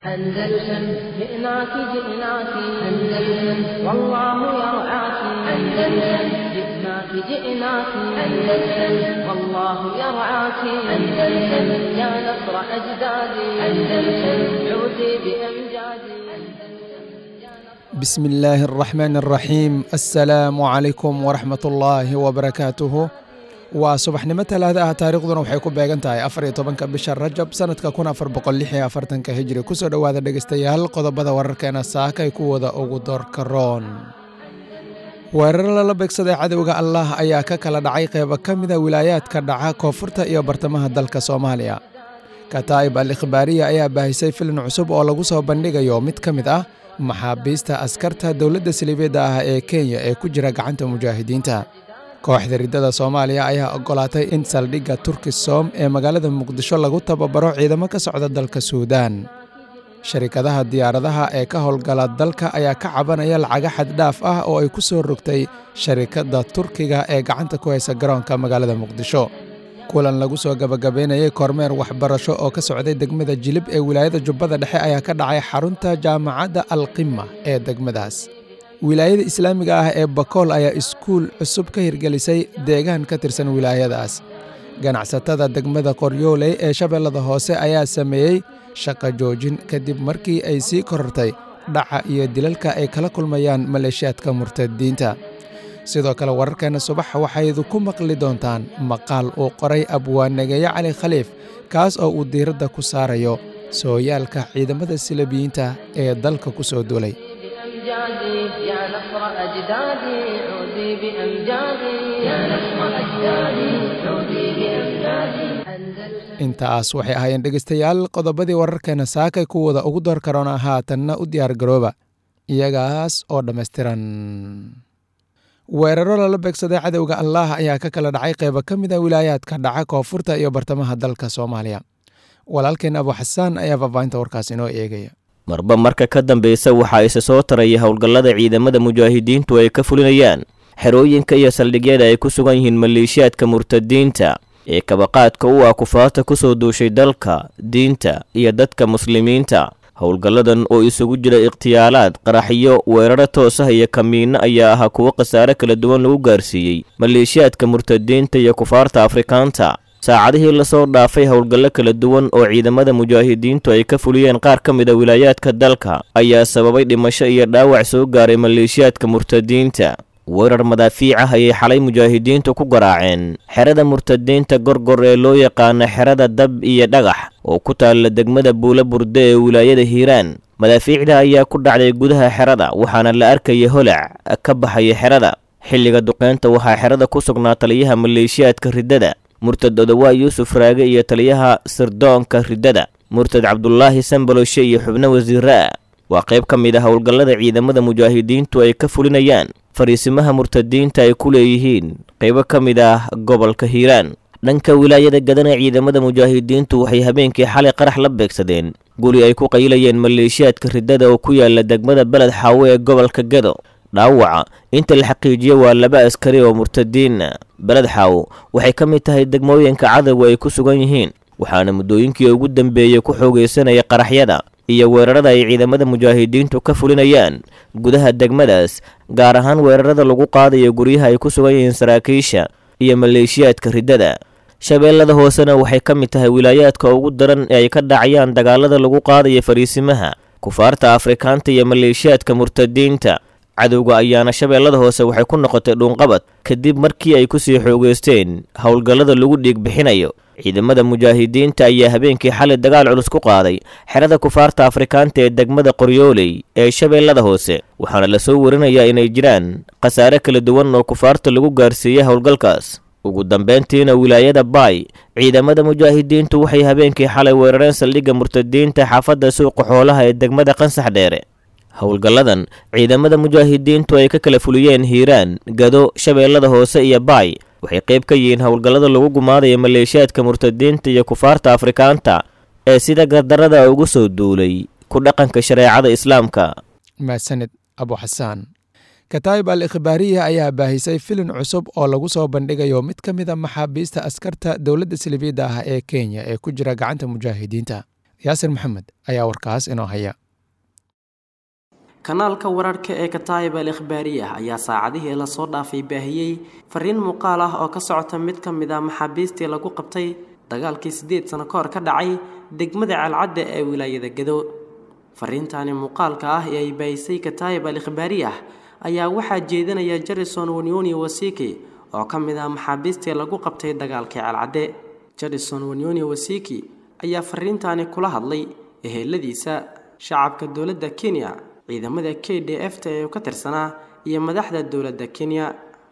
أندلسن جئناك جئناك أندلسن والله يرعاك أندلسن جئناك جئناك أندلسن والله يرعاك أندلسن يا نصر أجدادي أندلسن عودي بأمجادي بسم الله الرحمن الرحيم السلام عليكم ورحمة الله وبركاته waa subaxnimo talaada ah taariikhduna waxay ku beegan tahay afar iyo tobanka bisha rajab sanadka kun afar boqol lix iyo afartanka hijri kusoo dhowaada dhegeystayaal qodobada wararkeena saakay kuwada ugu doorka roon weeraro lala beegsaday cadowga allah ayaa ka kala dhacay qeybo ka mida wilaayaadka dhaca koonfurta iyo bartamaha dalka soomaaliya kataa'ib al ikhbaariya ayaa baahisay filin cusub oo lagu soo bandhigayo mid ka mid ah maxaabiista askarta dowladda siliibiyadda ah ee kenya ee ku jira gacanta mujaahidiinta kooxda riddada soomaaliya ayaa oggolaatay in saldhigga turkisom ee magaalada muqdisho lagu tababaro ciidamo ka socda dalka suudaan sharikadaha diyaaradaha ee ka howlgala dalka ayaa ka cabanaya lacaga xaddhaaf ah oo ay ku soo rogtay sharikadda turkiga ee gacanta ku haysa garoonka magaalada muqdisho kulan lagu soo gabagabeynayay kormeer waxbarasho oo ka socday degmada jilib ee wilaayada jubbada dhexe ayaa ka dhacay xarunta jaamacadda alqima ee degmadaas wilaayada islaamiga ah ee bakool ayaa iskuul cusub ka hirgelisay deegaan ka tirsan wilaayadaas ganacsatada degmada qoryooley ee shabeellada hoose ayaa sameeyey shaqo joojin kadib markii ay sii korortay dhaca iyo dilalka ay kala kulmayaan maleeshiyaadka murtadiinta sidoo kale wararkeenna subax waxaydu ku maqli doontaan maqaal uu qoray abwaanageeye cali khaliif kaas oo uu diiradda ku saarayo sooyaalka ciidamada silabiyiinta ee dalka ku soo duulay بأمجادي يا نصر أجدادي عودي بأمجادي يا نصر أجدادي عودي بأمجادي أندلسن intaas waxay ahaayeen dhegaystayaal qodobadii wararkeena saakay kuwada ugu door karoona haatanna u diyaar garooba iyagaas oo dhammaystiran weeraro lala beegsaday cadowga allah ayaa ka kala dhacay qeybo ka mid a wilaayaadka dhaca koonfurta iyo bartamaha dalka soomaaliya walaalkeen abu xasaan ayaa faahfaahinta warkaas inoo eegaya marba marka ka dambeysa waxaa isa soo taraya howlgallada ciidamada mujaahidiintu ay ka fulinayaan xerooyinka iyo saldhigyada ay ku sugan yihiin maleeshiyaadka murtadiinta ee kabaqaadka u ah kufaarta ku soo duushay dalka diinta iyo dadka muslimiinta howlgalladan oo isugu jira ikhtiyaalaad qaraxyo weeraro toos ah iyo kamiinno ayaa ahaa kuwo khasaare kala duwan lagu gaarsiiyey maleeshiyaadka murtadiinta iyo kufaarta afrikaanta saacadihii lasoo dhaafay howlgallo kala duwan oo ciidamada mujaahidiintu ay ka fuliyeen qaar ka mid a wilaayaadka dalka ayaa sababay dhimasho iyo dhaawac soo gaaray maleeshiyaadka murtadiinta weerar madaafiic ah ayay xalay mujaahidiintu ku garaaceen xerada murtadiinta gorgor ee loo yaqaano xerada dab iyo dhagax oo ku taalla degmada buula burde ee wilaayada hiiraan madaafiicda ayaa ku dhacday gudaha xerada waxaana la arkaya holac ka baxaya xerada xilliga duqeynta waxaa xerada ku sugnaa taliyaha maleeshiyaadka riddada murtad odawaa yuusuf raage iyo taliyaha sirdoonka riddada murtad cabdulaahi sambaloshe iyo xubno wasiire ah waa qayb ka mid ah howlgallada ciidamada mujaahidiintu ay ka fulinayaan fariisimaha murtadiinta ay ku leeyihiin qaybo ka mid ah gobolka hiiraan dhanka wilaayada gadana ciidamada mujaahidiintu waxay habeenkii xalay qarax la beegsadeen guri ay ku qaylayeen maleeshiyaadka riddada oo ku yaala degmada beled xaawo ee gobolka gado dhaawaca inta la xaqiijiyo waa laba askari oo murtadiina beled xaawo waxay ka mid tahay degmooyinka cadowga ay ku sugan yihiin waxaana muddooyinkii ugu dambeeyey ku xoogaysanaya qaraxyada iyo weerarada ay ciidamada mujaahidiintu ka fulinayaan gudaha degmadaas gaar ahaan weerarada lagu qaadayo guryaha ay ku sugan yihiin saraakiisha iyo maleeshiyaadka riddada shabeellada hoosena waxay ka mid tahay wilaayaadka ugu daran ee ay ka dhacayaan dagaalada lagu qaadayo fariisimaha kufaarta afrikaanta iyo maleeshiyaadka murtadiinta cadowga ayaana shabeellada hoose waxay ku noqotay dhuunqabad kadib markii ay kusii xoogeysteen howlgallada lagu dhiig bixinayo ciidamada mujaahidiinta ayaa habeenkii xalay dagaal culus ku qaaday xerada kufaarta afrikaanta ee degmada qoryooley ee shabeellada hoose waxaana lasoo warinayaa inay jiraan khasaare kala duwan oo kufaarta lagu gaarsiiyey howlgalkaas ugu dambeyntiina wilaayada baay ciidamada mujaahidiintu waxay habeenkii xalay weerareen saldhigga murtadiinta xaafadda suuqa xoolaha ee degmada qansax dheere howlgalladan ciidamada mujaahidiintu ay ka kala fuliyeen hiiraan gado shabeellada hoose iyo baay waxay qayb ka yihiin howlgallada lagu gumaadaya maleeshiyaadka murtadiinta iyo kufaarta afrikaanta ee sida gardarada ugu soo duulay ku dhaqanka shareecada islaamka mahadsanid abu xasaan kataa'ib al ikhbaariya ayaa baahisay filin cusub oo lagu soo bandhigayo mid ka mid a maxaabiista askarta dowladda silibiyadda ah ee kenya ee ku jira gacanta mujaahidiinta yaasir maxamed ayaa warkaas inoo haya kanaalka wararka ee kataayib al ikhbaariyah ayaa saacadihii lasoo dhaafay baahiyey fariin muuqaal ah oo ka socota mid ka mid a maxaabiistii lagu qabtay dagaalkii siddeed sano ka hor ka dhacay degmada calcadda ee wilaayada gado fariintaani muuqaalka ah ee ay baahisay kataayib al ikhbaariyah ayaa waxaa jeedinaya jarison wanyoni wasiki oo ka mid ah maxaabiistii lagu qabtay dagaalkii calcadde jarison wanyoni wasiki ayaa fariintaani kula hadlay eheladiisa shacabka dowladda kenya ciidamada k d f ta ee ka tirsanaa iyo madaxda dowladda kenya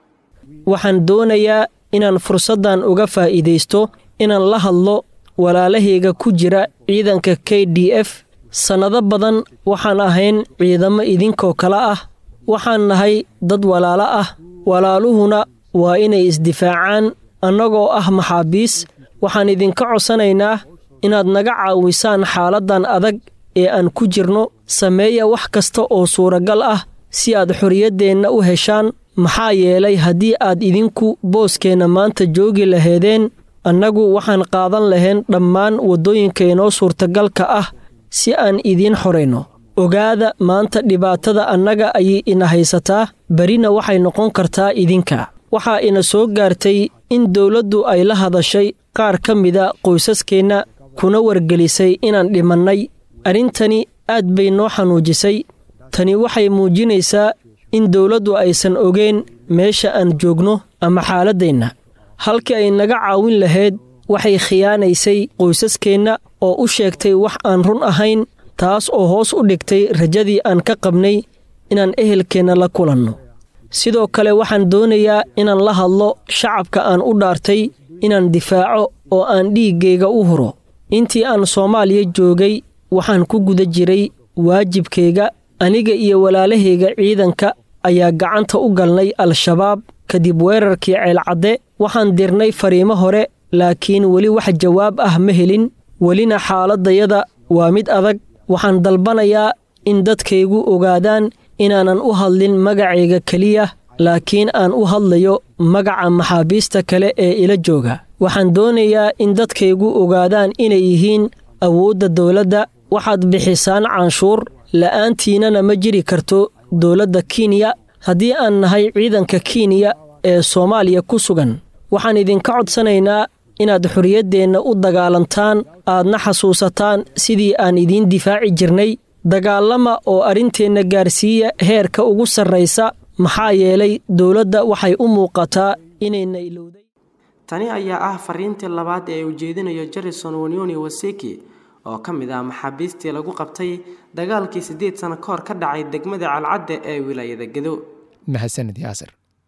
waxaan doonayaa inaan fursaddan uga faa'iidaysto inaan la hadlo walaalahayga ku jira ciidanka k d f sannado badan waxaan ahayn ciidamo idinkoo kale ah waxaan nahay dad walaalo ah walaaluhuna waa inay isdifaacaan annagoo ah maxaabiis waxaan idinka codsanaynaa inaad naga caawisaan xaaladdan adag ee aan ku jirno sameeya wax kasta oo suuragal ah si aad xorriyaddeenna u heshaan maxaa yeelay haddii aad idinku booskeenna maanta joogi laheedeen annagu waxaan qaadan lahayn dhammaan waddooyinkainoo suurtagalka ah si aan idiin xorayno ogaada maanta dhibaatada annaga ayay ina haysataa berina waxay noqon kartaa idinka waxaa ina soo gaartay in dowladdu ay la hadashay qaar ka mida qoysaskeenna kuna wargelisay inaan dhimannay arrintani aad bay noo xanuujisay tani waxay muujinaysaa in dowladdu aysan ogeen meesha aan joogno ama xaaladdeenna halkii ay naga caawin lahayd waxay khiyaanaysay qoysaskeenna oo u sheegtay wax aan run ahayn taas oo hoos u dhigtay rajadii aan ka qabnay inaan ehelkeenna la kulanno sidoo kale waxaan doonayaa inaan la hadlo shacabka aan u dhaartay inaan difaaco oo aan dhiiggayga u huro intii aan soomaaliya joogay waxaan ku guda jiray waajibkayga aniga iyo walaalahayga ciidanka ayaa gacanta u galnay al-shabaab kadib weerarkii ceelcadde waxaan dirnay fariimo hore laakiin weli wax jawaab ah ma helin welina xaaladdayada waa mid adag waxaan dalbanayaa in dadkaygu ogaadaan inaanan u hadlin magacayga keliya laakiin aan u hadlayo magaca maxaabiista kale ee ila jooga waxaan doonayaa in dadkaygu ogaadaan inay yihiin awoodda dowladda waxaad bixisaan canshuur la'aantiinana ma jiri karto dowladda kenya haddii aan nahay ciidanka kenya ee soomaaliya ku sugan waxaan idinka codsanaynaa inaad xorriyaddeenna u dagaalantaan aadna xasuusataan sidii aan idiin difaaci jirnay dagaalama oo arrinteenna gaarsiiya heerka ugu sarraysa maxaa yeelay dowladda waxay u muuqataa inayna ilowday tani ayaa ah fariintii labaad ee uu jeedinayo jarison wanyoni waseki oo ka mid ah maxaabiistii lagu qabtay dagaalkii siddeed sano ka hor ka dhacay degmada calcadde ee wilaayada gedo mahadsanid yaasir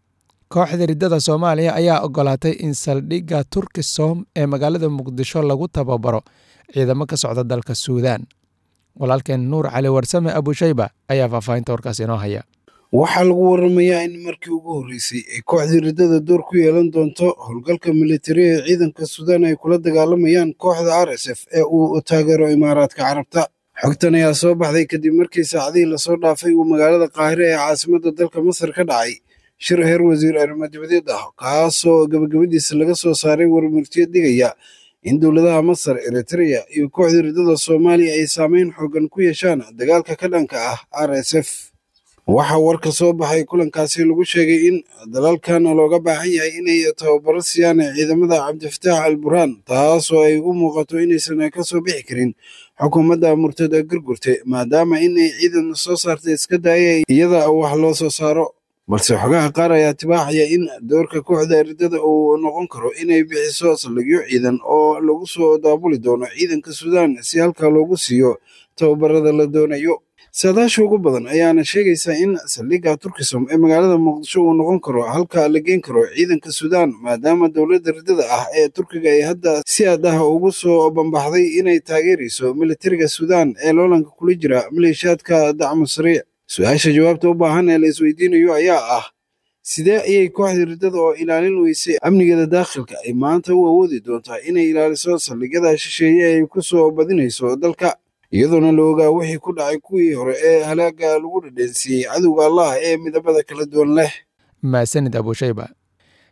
kooxda riddada soomaaliya ayaa ogolaatay in saldhigga turkisom ee magaalada muqdisho lagu tababaro ciidamo ka socda dalka suudaan walaalkeen nuur cali warsame abushayba ayaa faahfaahinta warkaas inoo haya waxaa lagu waramayaa in markii ugu horreysay ay kooxdii riddada door ku yeelan doonto howlgalka militari ee ciidanka suudaan ay kula dagaalamayaan kooxda r s f ee uu taageero imaaraadka carabta xogtan ayaa soo baxday kadib markii saacadihii lasoo dhaafay uu magaalada qaahire ee caasimadda dalka masar ka dhacay shir heer wasiir arrimo dibadeed ah kaasoo gabagabadiisa laga soo saaray warmurtiyo digaya in dowladaha masar eritreya iyo kooxdii riddada soomaaliya ay saameyn xoogan ku yeeshaan dagaalka ka dhanka ah r s f waxaa warka soo baxay kulankaasi lagu sheegay in dalalkan looga baahan yahay inay tababaro siiyaan ciidamada cabdifataax al burhaan taasoo ay u muuqato inaysan ka soo bixi karin xukuumadda murtada gurgurte maadaama inay ciidan soo saarta iska daayay iyada wax loo soo saaro balse xogaha qaar ayaa tibaaxaya in doorka kooxda riddada uu noqon karo inay bixiso saldhigyo ciidan oo lagu soo daabuli doono ciidanka suudaan si halka loogu siiyo tababarada la doonayo saadaasha ugu badan ayaana sheegaysaa in saldhigga turkisom ee magaalada muqdisho uu noqon karo halka la geen karo ciidanka suudaan maadaama dowladda riddada ah ee turkiga ay hadda si aad ah ugu soo bambaxday inay taageerayso militariga suudaan ee loolanka kula jira maleeshiyaadka dacmu sariic su-aasha jawaabta u baahan ee la isweydiinayo ayaa ah sidee ayay kooxda riddada oo ilaalin weysay amnigeeda daakhilka ay maanta u awoodi doontaa inay ilaaliso saldhigyada shisheeye ay ku soo badinayso dalka iyadoona la ogaa wixii ku dhacay kuwii hore ee halaaga lagu dhadheensiiyey cadowga allah ee midabada kala duwan leh maasanid abushayba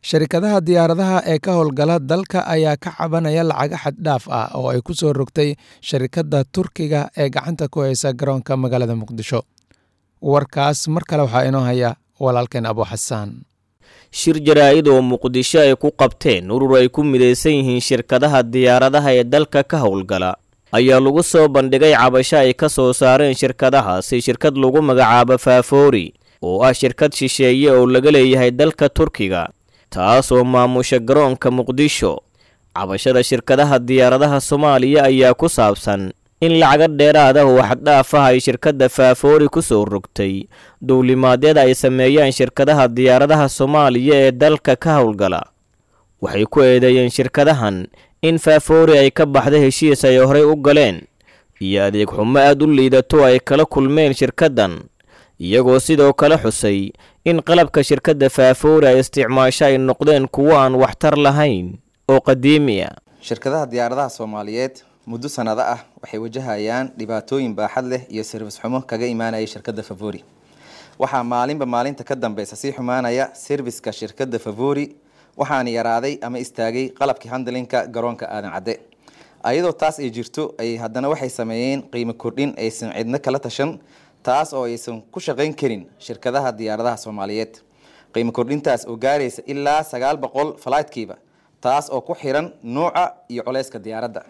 sharikadaha diyaaradaha ee ka howlgala dalka ayaa ka cabanaya lacaga xaddhaaf ah oo ay ku soo rogtay sharikadda turkiga ee gacanta ku haysa garoonka magaalada muqdisho warkaas mar kale waxaa inoo haya walaalkeen abu xasaan shir jaraa'id oo muqdisho ay ku qabteen urur ay ku midaysan yihiin shirkadaha diyaaradaha ee dalka ka howlgala ayaa lagu soo bandhigay cabasho ay ka soo saareen shirkadahaasi shirkad lagu magacaabo faafoori oo ah shirkad shisheeye oo laga leeyahay dalka turkiga taasoo maamusha garoonka muqdisho cabashada shirkadaha diyaaradaha soomaaliya ayaa ku saabsan in lacaga dheeraad ah oo xaddhaaf ah ay shirkadda faafoori ku soo rogtay duulimaadyada ay sameeyaan shirkadaha diyaaradaha soomaaliya ee dalka ka howlgala waxay ku eedeeyeen shirkadahan in faafoori ay ka baxda heshiis ay horey u galeen iyo adeeg xumo aad u liidato ay kala kulmeen shirkaddan iyagoo sidoo kale xusay in qalabka shirkadda faafoori ay isticmaasho ay noqdeen kuwo aan waxtar lahayn oo qadiimi ah shirkadaha diyaaradaha soomaaliyeed muddo sanado ah waxay wajahayaan dhibaatooyin baaxad leh iyo sirfis xumo kaga imaanaya shirkadda favori waxaa maalinba maalinta ka dambeysa sii xumaanaya serviska shirkadda favori waxaana yaraaday ama istaagay qalabkii handlinka garoonka aadan cadde ayadoo taas ay jirto ay haddana waxay sameeyeen qiimo kordhin aysan cidno kala tashan taas oo aysan ku shaqayn karin shirkadaha diyaaradaha soomaaliyeed qiimo kordhintaas oo gaaraysa ilaa sagaal boqol falaydkiiba taas oo ku xiran nuuca iyo culeyska diyaaradda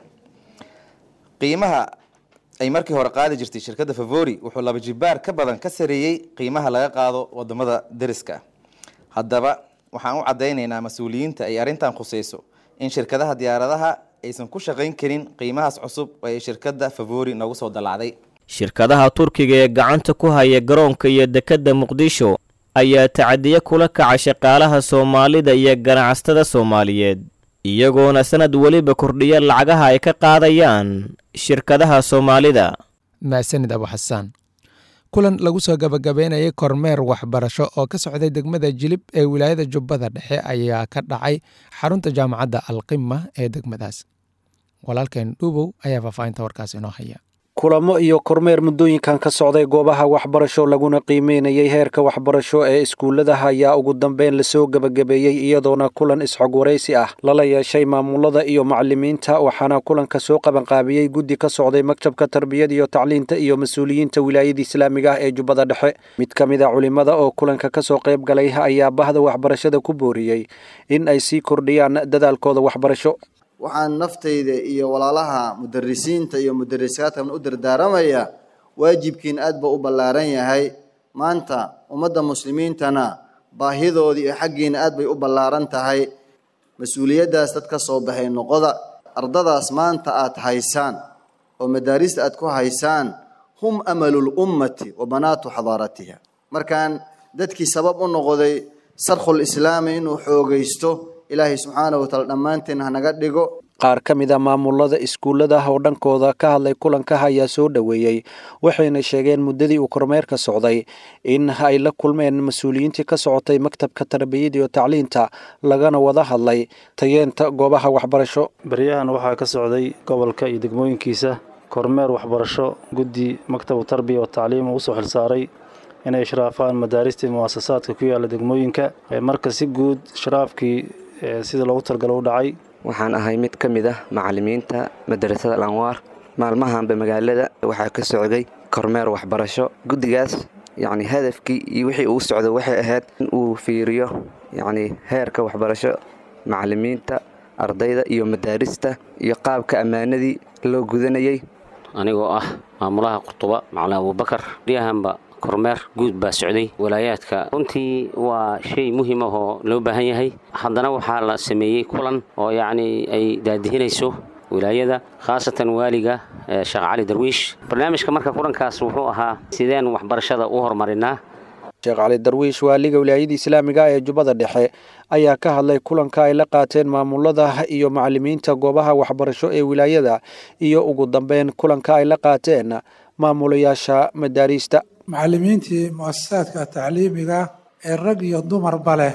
qiimaha ay markii hore qaadi jirtay shirkadda favori wuxuu laba jibaar ka badan ka sareeyey qiimaha laga qaado wadamada deriska haddaba waxaan u caddaynaynaa mas-uuliyiinta ay arrintan khuseyso in shirkadaha diyaaradaha aysan ku shaqayn karin qiimahaas cusub oo ay shirkadda favori noogu soo dallacday shirkadaha turkiga ee gacanta ku haya garoonka iyo dekedda muqdisho ayaa tacadiyo kula kaca shaqaalaha soomaalida iyo ganacsatada soomaaliyeed iyagoona sanad weliba kordhiya lacagaha ay ka qaadayaan shirkadaha soomaalida maasanid abu xasaan kulan lagu soo gabagabeynayay kormeer waxbarasho oo ka socday degmada jilib ee wilaayada jubbada dhexe ayaa ka dhacay xarunta jaamacadda alqima ee degmadaas walaalkeen dhuubow ayaa faahfaahinta warkaas inoo haya kulamo iyo kormeer muddooyinkan ka socday goobaha waxbarasho laguna qiimeynayay heerka waxbarasho ee iskuulladaha ayaa ugu dambeyn lasoo gebagabeeyey iyadoona kulan isxog waraysi ah lala yeeshay maamulada iyo macalimiinta waxaana kulanka soo qabanqaabiyey guddi ka socday maktabka tarbiyada iyo tacliinta iyo mas-uuliyiinta wilaayada islaamiga ah ee jubbada dhexe mid ka mid a culimada oo kulanka kasoo qayb galay ayaa bahda waxbarashada ku booriyey in ay sii kordhiyaan dadaalkooda waxbarasho waxaan naftayda iyo walaalaha mudarisiinta iyo mudarisaadkan u dardaaramayaa waajibkiin aad ba u ballaaran yahay maanta ummadda muslimiintana baahidoodii iyo xaggiina aad bay u ballaaran tahay mas-uuliyaddaas dad ka soo baxay noqoda ardadaas maanta aad haysaan oo madaarista aad ku haysaan hum amalul ummati wa banaatu xadaaratiha markaan dadkii sabab u noqday sarkhul islaami inuu xoogaysto ilaahay subxaana wa taala dhammaanteen hanaga dhigo qaar ka mid a maamulada iskuullada oo dhankooda ka hadlay kulanka ayaa soo dhoweeyey waxayna sheegeen muddadii uu kormeerka socday in ay la kulmeen mas-uuliyiintii ka socotay maktabka tarbiyada iyo tacliinta lagana wada hadlay tayeenta goobaha waxbarasho baryahan waxaa ka socday gobolka iyo degmooyinkiisa kormeer waxbarasho guddi maktabu tarbiya wa tacliim uu usoo xilsaaray inay ishraafaan madaaristii muwaasasaadka ku yaala degmooyinka marka si guud sharaafkii sida loogu talgalo u dhacay waxaan ahay mid ka mid ah macalimiinta madarasada alanwaar maalmahanba magaalada waxaa ka socday kormeer waxbarasho guddigaas yacni hadafkii iyo wixii uu socdo waxay ahayd in uu fiiriyo yacni heerka waxbarasho macalimiinta ardayda iyo madaarista iyo qaabka ammaanadii loo gudanayay anigoo ah maamulaha qurtuba macalin abuubakar riyahanba kormeer guud baa socday walaayaadka runtii waa shay muhiim ah oo loo baahan yahay haddana waxaa la sameeyey kulan oo yacni ay daadihinayso wilaayada khaasatan waaliga sheekh cali darwiish barnaamijka marka kulankaas wuxuu ahaa sideen waxbarashada u horumarinaa sheekh cali darwiish waaliga wilaayada islaamiga ee jubbada dhexe ayaa ka hadlay kulanka ay la qaateen maamulada iyo macalimiinta goobaha waxbarasho ee wilaayada iyo ugu dambeyn kulanka ay la qaateen maamulayaasha madaariista macallimiintii mu'asasaadka tacliimiga ee rag iyo dumarba leh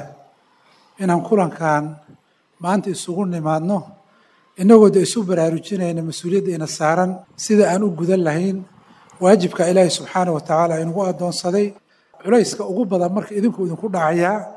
inaan kulankan maanta isugu nimaadno innagoo de isu baraarujinayna mas-uuliyadda ina saaran sida aan u gudan lahayn waajibka ilaahay subxaana wa tacaala inagu addoonsaday culayska ugu badan marka idinku idinku dhacayaa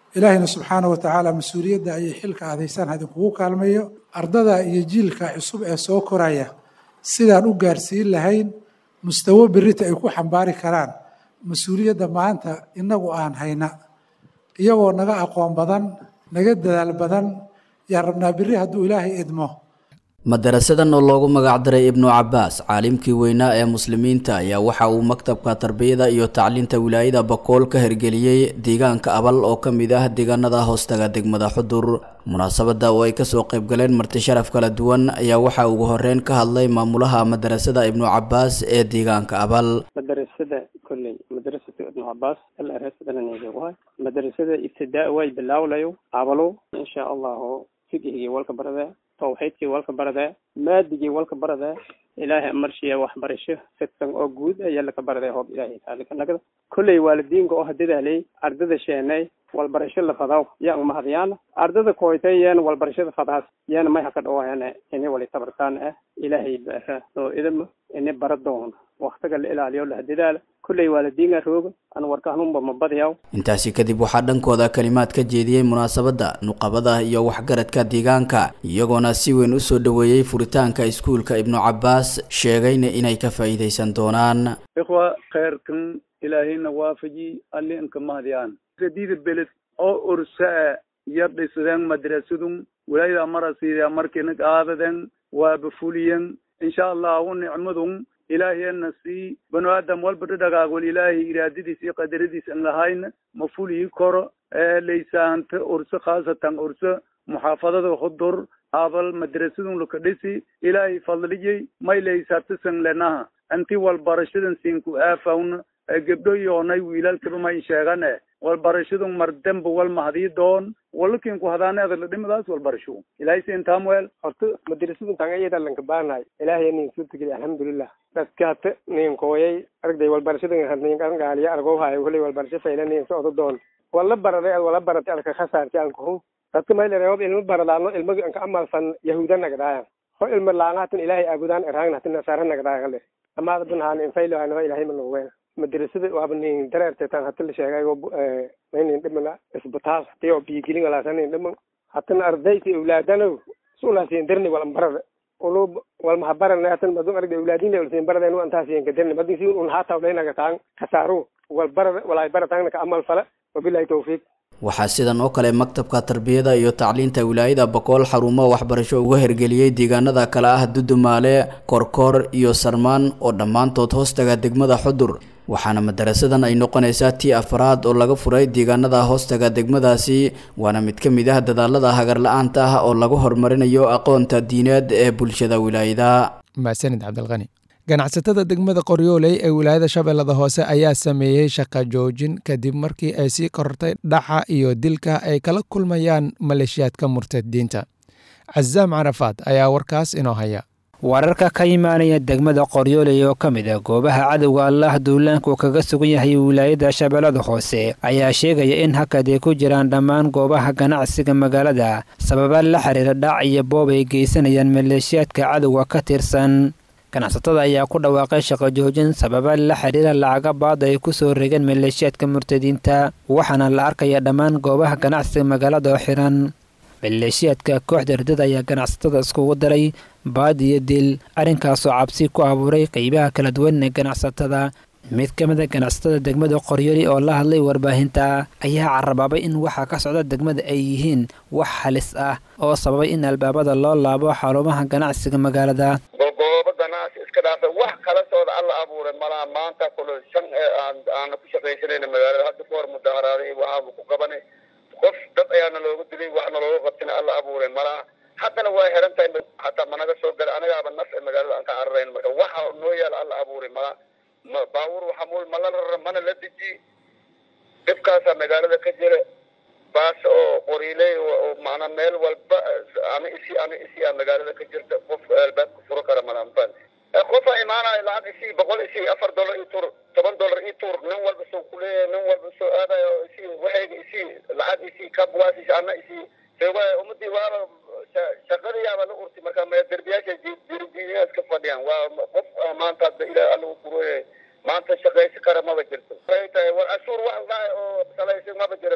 ilaahayna subxaana wa tacaala mas-uuliyadda ayay xilka aadaysaan idinkugu kaalmayo ardada iyo jiilka cusub ee soo koraya sidaan u gaarsiin lahayn mustawo berita ay ku xambaari karaan mas-uuliyadda maanta innagu aan hayna iyagoo naga aqoon badan naga dadaal badan yaan rabnaa berri hadduu ilaahay idmo madarasadan oo loogu magacdaray ibnu cabaas caalimkii weynaa ee muslimiinta ayaa waxa uu maktabka tarbiyada iyo tacliinta wilaayada bakool ka hirgeliyey deegaanka abal oo ka mid ah deegaanada hoostaga degmada xudur munaasabada oo ay kasoo qaybgaleen marti sharaf kala duwan ayaa waxaa ugu horeyn ka hadlay maamulaha madarasada ibnu cabaas ee deegaanka abal madarasada kolley madarasada ibnu cabaas alarasadalanaegawahay madarasada ibtidaa way bilaawlayo abalo insha allahu fiqhigii walka barada tawxiidkii walka barada maadigii walka barada ilaahay marshiya waxbarasho fidsan oo guud ayaa laka baraday hoob ilaahay taalikanaga kolley waalidiinka oo hadadaaley ardada sheenay walbarasho la fadaw yaa umahadyaana ardada koytay yaana walbarashada fadaas yaana may haka dhawaayana ini wali tabartaan ah ilaahay baara oo idama ini bara doona waktiga la ilaaliyo la hadadaala kolley waalidiinka rooga an warkahnunba mabadyaw intaasi kadib waxaa dhankooda kalimaad ka jeediyey munaasabadda nuqabada iyo waxgaradka deegaanka iyagoona si weyn u soo dhoweeyey furitaanka iskuulka ibnu cabaas sheegayna inay ka faa'iidaysan doonaan ikhwa khayrkan ilaahayna waafaji alli inka mahdiyaan sadida beled oo ursaa yar dhisadeen madrasadun walaayada marasiida markina qaadaden waaba fuliyen insha allahu nicmadun ilaahiyana sii banu aadam walba dhadhagaagol ilaahay iraadadiis iyo qadaradiis an lahayna ma fulii koro laysaanta urso khaasatan urso muxaafadada hudur abal madrasadun laka dhisi ilaahay fadliyey may laysaatasan lenaha anti walbarashadan siinku aafawna gebdho yoonay wiilalkaba may sheegane walbarashadun mardamba wal mahadii doon walakinku hadaaneeda la dhimadaas walbarasho ilaahay siin taamweel horta madrasadun tangayada lanka baanahay ilaahay nin suurtageli alxamdulilah dadkaata nin kooyay aragday walbarashadan nin gaaliya argow hayo kuley walbarasho fayla nin socdo doon wala baraday ad wala baratay alka khasaarti an kuhu dadka maylereob ilmo baradaano ilmo anka amalsan yahuuda nagdaaya ho ilmo laangahatan ilaahay aabudaan eraangnatin nasaara nagdaaya kale amaada bunhaan infaylo hanoho ilaahay manogween madrasada waaba nin dareerteetan hata la sheegayo maynin dhimana isbitaal hatiyo biyigelin walaasanin dhiman hatana ardaysi awlaadano sulaasiin darni walan barada ulub walmahabarana hatan madun aragda awlaadin ulsiin baradeen antaasiin kadarni madin si un haata ulaynaga taan kasaaru wal barada walay barataangna ka amal fala wabilahi tawfiiq waxaa sidan oo kale maktabka tarbiyada iyo tacliinta wilaayada bakool xarumo waxbarasho uga hirgeliyey deegaanada kale ah dudumaale korkoor iyo sarmaan oo dhammaantood hoostaga degmada xudur waxaana madarasadan ay noqonaysaa tii afraad oo laga furay deegaanada hoostaga degmadaasi waana mid ka mid ah dadaalada hagar la-aanta ah oo lagu horumarinayo aqoonta diineed ee bulshada wilaayada mahadsanid cabdilqani ganacsatada degmada qoryooley ee wilaayada shabeellada hoose ayaa sameeyey shaqa joojin kadib markii ay sii korortay dhaca iyo dilka ay kala kulmayaan maleeshiyaadka murtadiinta casaam carafaad ayaa warkaas inoo haya wararka ka imaanaya degmada qoryooley oo ka mid ah goobaha cadowga allaah duulaanku kaga sugan yahay wilaayada shabeellada hoose ayaa sheegaya in hakad ay ku jiraan dhammaan goobaha ganacsiga magaalada sababa la xiriira dhac iyo boob ay geysanayaan maleeshiyaadka cadowga ka tirsan ganacsatada ayaa ku dhawaaqay shaqo joojin sababa la xiriira lacaga baada ay ku soo regeen maleeshiyaadka murtadiinta waxaana la arkaya dhammaan goobaha ganacsiga magaalada oo xiran maleeshiyaadka kooxda ardada ayaa ganacsatada iskugu daray baad iyo dil arrinkaasoo cabsi ku abuuray qeybaha kala duwan ee ganacsatada mid ka mid a ganacsatada degmada qoryoli oo la hadlay warbaahinta ayaa carabaabay in waxa ka socda degmada ay yihiin wax halis ah oo sababay in albaabada loo laabo xarumaha ganacsiga magaalada goobo ganacsi iska dhaafay wax kala sooda alla abuuray malaha maanta kule shan aana ku shaqaysanayna magaalada hadda ka hor mudaharaaday waxaaba ku qabanay qof dad ayaana looga dilay waxna looga qabtina alla abuuray malaha haddana waa xiran tahay hataa managa soo gala anagaaba naf ee magaalada aan ka cararayn marka waxa noo yaala alla abuuray malaha baabuur waxa mul mala rara mana la deji dhibkaasaa magaalada ka jira baas oo qoriiley oo macnaa meel walba ana isi ana isi aa magaalada ka jirta qof albaabka furo kara malaanfan qofa imaanayo lacag isi boqol isi afar dollar ii tur toban dollar ii tur nin walba soo kuleeyahay nin walba soo aadayo isi waxayga isi lacag isi kabwaas ana isi sewa ummadii waaba shaqadii yaaba la urti marka derbiyaasha jirjiyaas ka fadhiyaan waa qof maanta hadda ilaah alla u kurooyahay maanta shaqaysi kara maba jirto ay tahay war cashuur wax dhahay oo salaysan maba jira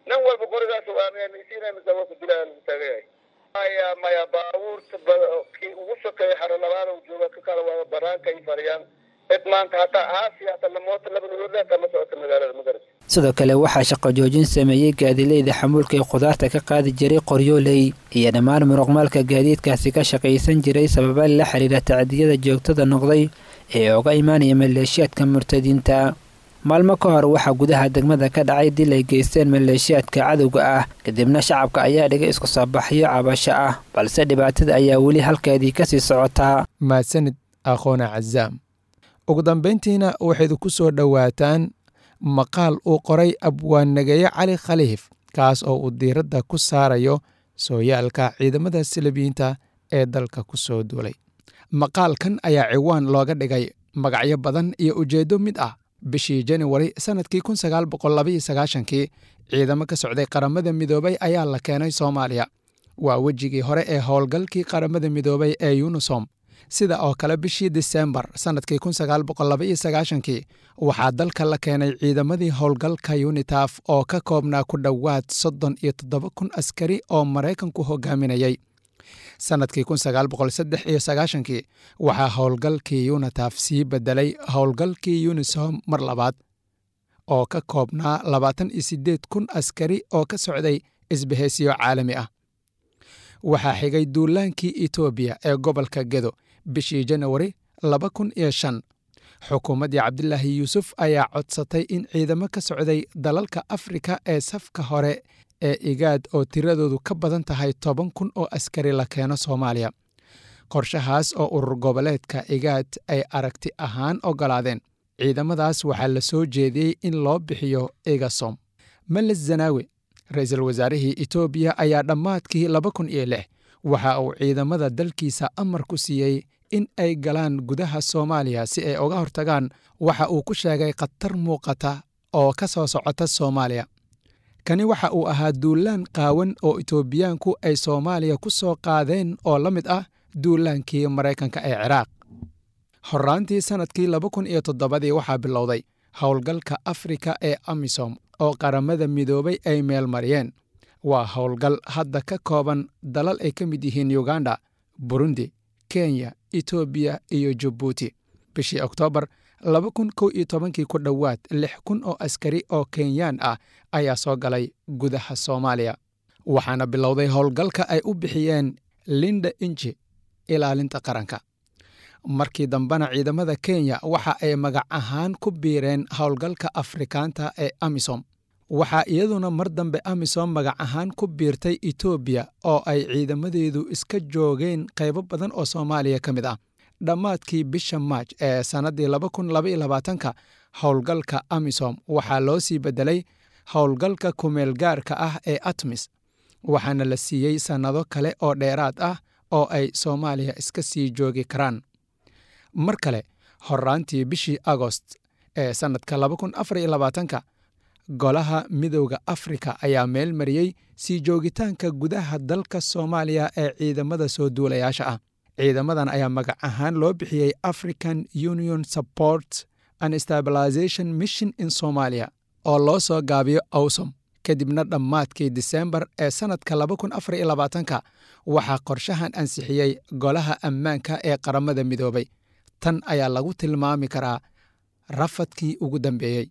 nin walba qorigaas waamisiinamisa waa ku dilaa lagu taagayahay maya maya baabuurta kii ugu sokeeya xaro labaad jooga ka kala waada banaanka ay fariyaan cid maanta hataa aasiya hataa lamoota laba nuloodle kama socota magaalada magarat sidoo kale waxaa shaqo joojin sameeyey gaadiileyda xamuulka ee khudaarta ka qaadi jiray qoryooley iyo dhammaan muruqmaalka gaadiidkaasi ka shaqaysan jiray sababa la xiriira tacdiyada joogtada noqday ee uga imaanaya maleeshiyaadka murtadiinta maalmo ka hor waxaa gudaha degmada ka dhacay dil ay geysteen maleeshiyaadka cadowga ah kadibna shacabka ayaa dhigay isku soo baxyo cabasho ah balse dhibaatada ayaa weli halkeedii kasii socotaa mahadsanid aqoona cazaam ugu dambayntiina waxayd ku soo dhowaataan maqaal uu qoray abwaannageeye cali khaliif kaas oo uu diiradda ku saarayo sooyaalka ciidamada salabiyiinta ee dalka ku soo duulay maqaalkan ayaa ciwaan looga dhigay magacyo badan iyo ujeeddo mid ah bishii januwari sannadkii kun sagaal boqol labaiyo sagaashankii ciidamo ka socday qaramada midoobay ayaa la keenay soomaaliya waa wejigii hore ee howlgalkii qaramada midoobay ee yunisom sida oo kale bishii disembar sannadkii kun sagaal boqol labaiyo sagaashankii waxaa dalka la keenay ciidamadii howlgalka yunitaf oo ka koobnaa ku dhowaad soddon iyo toddoba kun askari oo maraykanku hogaaminayay sannadkii kun sagaal boqol saddex iyo sagaashankii waxaa howlgalkii yunitaf sii bedelay howlgalkii yunisom mar labaad oo ka koobnaa labaatan iyo siddeed kun askari oo ka socday isbahaysiyo caalami ah waxaa xigay duulaankii etoobiya ee gobolka gedo bishii janawari laba kun iyo shan xukuumaddii cabdilaahi yuusuf ayaa codsatay in ciidamo ka socday dalalka afrika ee safka hore ee igaad oo tiradoodu ka badan tahay toban kun oo askari la keeno soomaaliya qorshahaas oo urur goboleedka igaad ay aragti ahaan oggolaadeen ciidamadaas waxaa la soo jeediyey in loo bixiyo egasom meles zanaawe ra-iisul wasaarihii etoobiya ayaa dhammaadkii laba kun iyo lix waxa uu ciidamada dalkiisa amar ku siiyey in ay galaan gudaha soomaaliya si ay uga hortagaan waxa uu ku sheegay khatar muuqata oo ka soo socota soomaaliya kani waxa uu ahaa duulaan qaawan oo etoobiyaanku ay soomaaliya ku soo qaadeen oo la mid ah duulaankii maraykanka ee ciraaq horraantii sannadkii laba kun iyo toddobadii waxaa bilowday howlgalka afrika ee amisom oo qaramada midoobay ay meel mariyeen waa howlgal hadda ka kooban dalal ay ka mid yihiin yuganda burundi kenya etoobiya iyo jabuuti bishii oktoobar laba kun kow iyo tobankii ku dhowaad lix kun oo askari oo kenyaan ah ayaa soo galay gudaha soomaaliya waxaana bilowday howlgalka ay u bixiyeen linda inji ilaalinta qaranka markii dambena ciidamada kenya waxa ay magac ahaan ku biireen howlgalka afrikaanta ee amisom waxaa iyaduna mar dambe amisom magac ahaan ku biirtay etoobiya oo ay ciidamadeedu iska joogeen qaybo badan oo soomaaliya ka mid ah dhammaadkii bisha maaj ee sannaddii laba kun labaiyo labaatanka howlgalka amisom waxaa loo sii beddelay howlgalka kumeelgaarka ah ee atmis waxaana la siiyey sannado kale oo dheeraad ah oo ay soomaaliya iska sii joogi karaan mar kale horraantii bishii agost ee sannadka laba kun afar iyo labaatanka golaha midowda afrika ayaa meel mariyey sii joogitaanka gudaha dalka soomaaliya ee ciidamada soo duulayaasha ah ciidamadan ayaa magac ahaan loo bixiyey african union support and stabilization mission in somalia oo loo soo gaabiyo awsom kadibna dhammaadkii disembar ee sannadka laba kun afar iyo labaatanka waxaa qorshahan ansixiyey golaha ammaanka ee qaramada midoobay tan ayaa lagu tilmaami karaa rafadkii ugu dambeeyey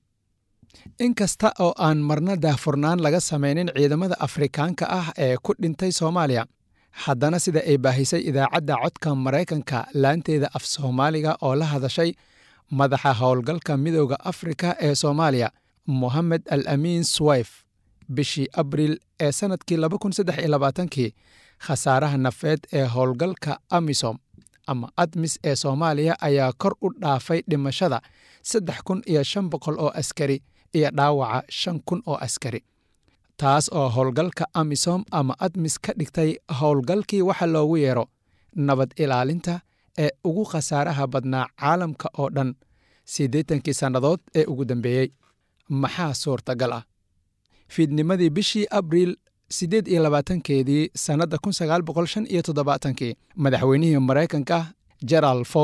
inkasta oo aan marna daahfurnaan laga samaynin ciidamada afrikaanka ah ee ku dhintay soomaaliya haddana sida ay baahisay idaacadda codka maraykanka laanteeda af soomaaliga oo la hadashay madaxa howlgalka midowda afrika ee soomaaliya mohamed al amiin swayf bishii abriil ee sannadkii laba kun saddex iyo labaatankii khasaaraha nafeed ee howlgalka amisom ama admis ee soomaaliya ayaa kor u dhaafay dhimashada saddex kun iyo shan boqol oo askari iyo dhaawaca shan kun oo askari taas oo howlgalka amisom ama admis ka dhigtay howlgalkii waxa loogu yeero nabad ilaalinta ee ugu khasaaraha badnaa caalamka oo dhan siddeetankii sannadood ee ugu dambeeyey maxaa suurtagal ah fiidnimadii bishii abriil siddeed iyo labaatankeedii sannadda kun sagaal boqol shan iyo toddobaatankii madaxweynihii maraykanka gerald ford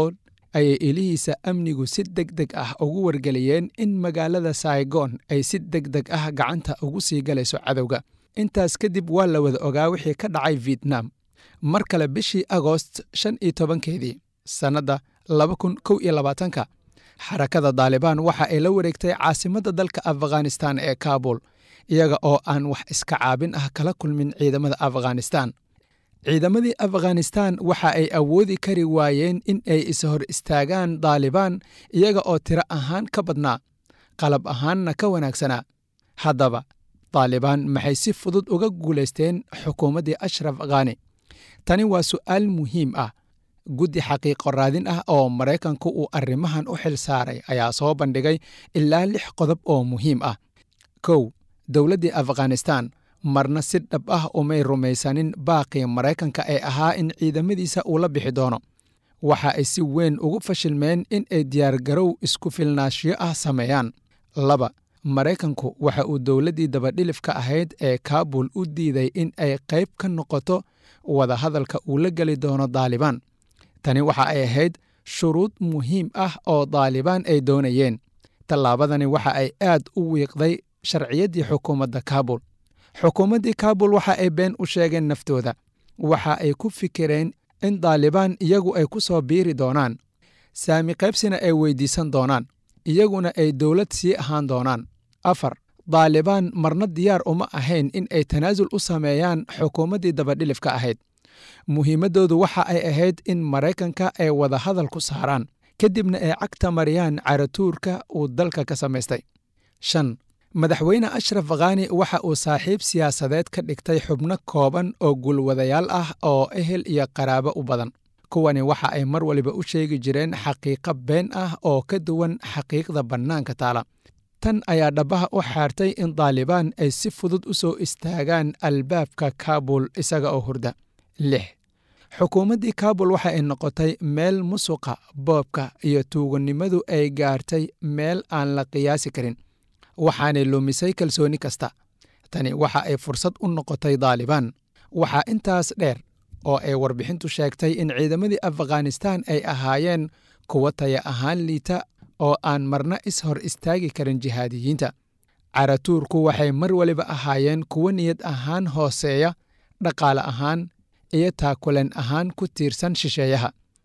ayay ilihiisa amnigu si deg deg ah ugu wargeliyeen in magaalada saigon ay si deg deg ah gacanta ugu sii galayso cadowga intaas kadib waa la wada ogaa wixii ka dhacay vietnam mar kale bishii agoost shan iyo tobankeedii sannadda laba kun kow iyo labaatanka xarakada daalibaan waxa ay la wareegtay caasimadda dalka afghanistan ee kaabul iyaga oo aan wax iska caabin ah kala kulmin ciidamada afghanistan ciidamadii afghanistan waxa ay awoodi kari waayeen in ay is hor istaagaan daalibaan iyaga oo tiro ahaan ka badnaa qalab ahaanna ka wanaagsanaa haddaba daalibaan maxay si fudud uga guulaysteen xukuumaddii ashraf khani tani waa su'aal muhiim ah guddi xaqiiqo raadin ah oo maraykanku uu arrimahan u xil saaray ayaa soo bandhigay ilaa lix qodob oo muhiim ah kow dowladdii afghanistan marna si dhab ah umay rumaysanin baaqii maraykanka ee ahaa in ciidamadiisa uu la bixi doono waxa ay si weyn ugu fashilmeen in ay diyaargarow isku filnaashiyo ah sameeyaan laba maraykanku waxa uu dowladdii dabadhilifka ahayd ee kaabul u diiday in ay qayb ka noqoto wadahadalka uu la geli doono daalibaan tani waxa ay ahayd shuruud muhiim ah oo daalibaan ay doonayeen tallaabadani waxa ay aad u wiiqday sharciyaddii xukuumadda kaabul xukuumaddii kaabul waxa ay been u sheegeen naftooda waxa ay ku fikireen in daalibaan iyagu ay ku soo biiri doonaan saami qaybsina ay weydiisan doonaan iyaguna ay dowlad sii ahaan doonaan afar daalibaan marna diyaar uma ahayn in ay tanaasul u sameeyaan xukuumaddii dabadhilifka ahayd muhiimaddoodu waxa ay ahayd in maraykanka ay wadahadal ku saaraan kadibna ay cagta mariyaan caratuurka uu dalka ka samaystay shan madaxweyne ashraf khani waxa uu saaxiib siyaasadeed ka dhigtay xubno kooban oo gulwadayaal ah oo ehel iyo qaraabo u badan kuwani waxa ay mar waliba u sheegi jireen xaqiiqo been ah oo ka duwan xaqiiqda bannaanka taala tan ayaa dhabbaha u xaartay in daalibaan ay si fudud u soo istaagaan albaabka kaabul isaga oo hurda lix xukuumaddii kaabul waxa ay noqotay meel musuqa boobka iyo tuugannimadu ay gaartay meel aan la qiyaasi karin waxaanay lumisay kalsooni kasta tani waxa ay fursad u noqotay daalibaan waxaa intaas dheer oo ay warbixintu sheegtay in ciidamadii afghanistan ay ahaayeen kuwo taya ahaan liita oo aan marna is hor istaagi karin jihaadiyiinta caratuurku waxay mar waliba ahaayeen kuwo niyad ahaan hooseeya dhaqaale ahaan iyo taakuleen ahaan ku tiirsan shisheeyaha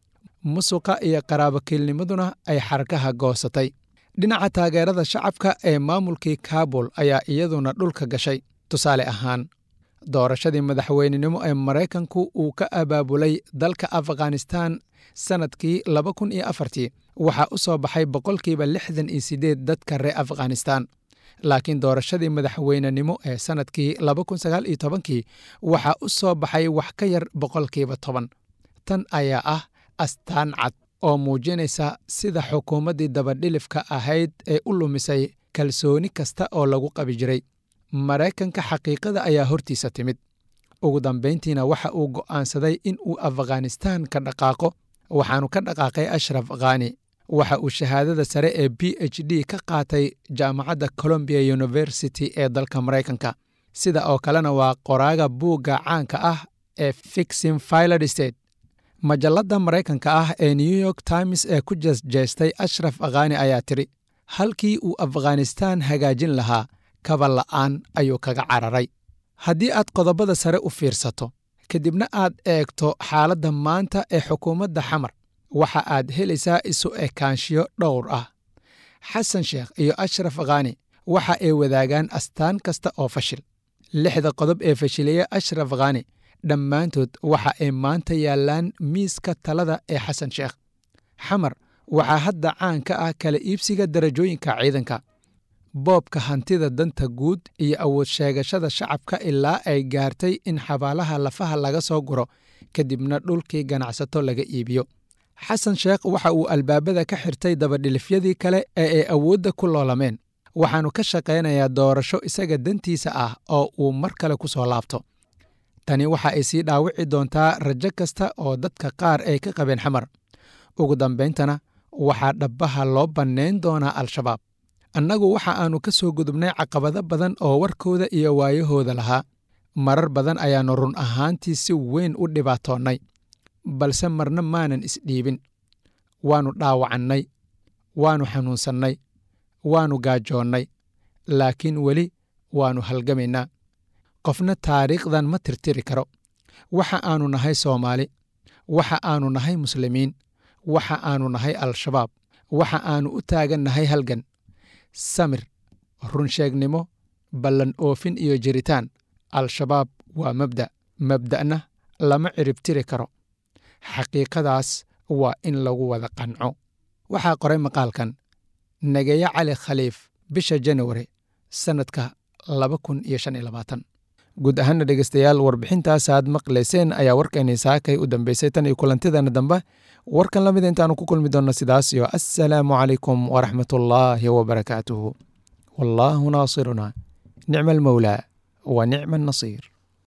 musuqa iyo qaraabokiilnimaduna ay xarkaha goosatay dhinaca taageerada shacabka ee maamulkii kaabul ayaa iyaduna dhulka gashay tusaale ahaan doorashadii madaxweynenimo ee maraykanku uu ka abaabulay dalka afghanistan sannadkii laba kun iyo afartii waxaa u soo baxay boqolkiiba lixdan iyo siddeed dadka reer afghanistan laakiin doorashadii madaxweynenimo ee sannadkii laba kun sagaal iyo tobankii waxaa u soo baxay wax ka yar boqolkiiba toban tan ayaa ah astaan cad oo muujinaysa sida xukuumaddii dabadhilifka ahayd ee u lumisay kalsooni kasta oo lagu qabi jiray maraykanka xaqiiqada ayaa hortiisa timid ugu dambayntiina waxa uu go'aansaday in uu afghanistan ka dhaqaaqo waxaanu ka dhaqaaqay ashraf khani waxa uu shahaadada sare ee b h d ka qaatay jaamacadda colombia university ee dalka maraykanka sida oo kalena waa qoraaga buugga caanka ah ee fixin filad state majalladda maraykanka ah ee new york times ee ku jeesjeestay ashraf khani ayaa tidhi halkii uu afghanistan hagaajin lahaa kaba la'aan ayuu kaga cararay haddii aad qodobada sare u fiirsato kadibna aad eegto xaaladda maanta ee xukuumadda xamar waxa aad helaysaa isu ekaanshiyo dhowr ah xasan sheekh iyo ashraf khani waxa ay wadaagaan astaan kasta oo fashil lixda qodob ee fashilaya ashraf khani dhammaantood waxa ay maanta yaallaan miiska talada ee xasan sheekh xamar waxaa hadda caan ka ah kala iibsiga darajooyinka ciidanka boobka hantida danta guud iyo awood sheegashada shacabka ilaa ay gaartay in xabaalaha lafaha laga soo guro kadibna dhulkii ganacsato laga iibiyo xasan sheekh waxa uu albaabada ka xirtay dabadhilifyadii kale ee ay awoodda ku loolameen waxaannu ka shaqaynayaa doorasho isaga dantiisa ah oo uu mar kale ku soo laabto tani waxa ay sii dhaawici doontaa rajo kasta oo dadka qaar ay ka qabeen xamar ugu dambayntana waxaa dhabbaha loo bannayn doonaa al-shabaab annagu waxa aannu ka soo gudubnay caqabado badan oo warkooda iyo waayahooda lahaa marar badan ayaannu run ahaantii si weyn u dhibaatoonnay balse marna maanan isdhiibin waannu dhaawacannay waannu xanuunsannay waannu gaajoonnay laakiin weli waannu halgamaynaa qofna taariikhdan ma tirtiri karo waxa aannu nahay soomaali waxa aannu nahay muslimiin waxa aannu nahay al-shabaab waxa aannu u taagannahay halgan samir runsheegnimo ballan oofin iyo jiritaan al-shabaab waa mabda' mabda'na lama ciribtiri karo xaqiiqadaas waa in lagu wada qanco waxaa qoray maqaalkan nageeye cali khaliif bisha januari sannadka laba kun iyo shan iyo labaatan guud ahaana dhegeystayaal warbixintaas aad maqlayseen ayaa warkeenii saakay u dambeysay tan iyo kulantidana dambe warkan la mida intaanu ku kulmi doonno sidaas iyo assalaamu calaykum waraxmatullaahi wabarakaatuhu wallaahu naasiruna nicma almawlaa wa nicma annasiir